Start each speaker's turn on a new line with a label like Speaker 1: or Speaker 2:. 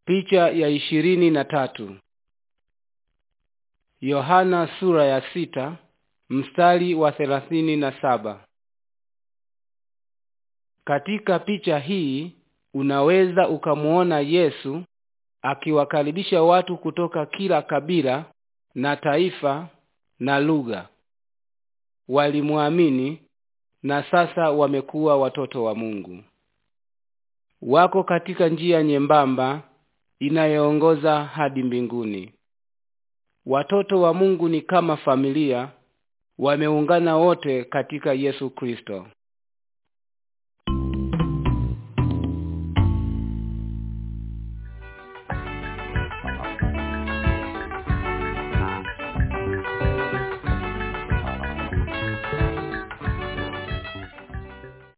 Speaker 1: Picha ya ishirini na tatu. Yohana sura ya sita mstari wa thelathini na saba. Katika picha hii unaweza ukamuona Yesu akiwakaribisha watu kutoka kila kabila na taifa na lugha. Walimwamini na sasa wamekuwa watoto wa Mungu. Wako katika njia nyembamba inayoongoza hadi mbinguni. Watoto wa Mungu ni kama familia, wameungana wote katika Yesu Kristo.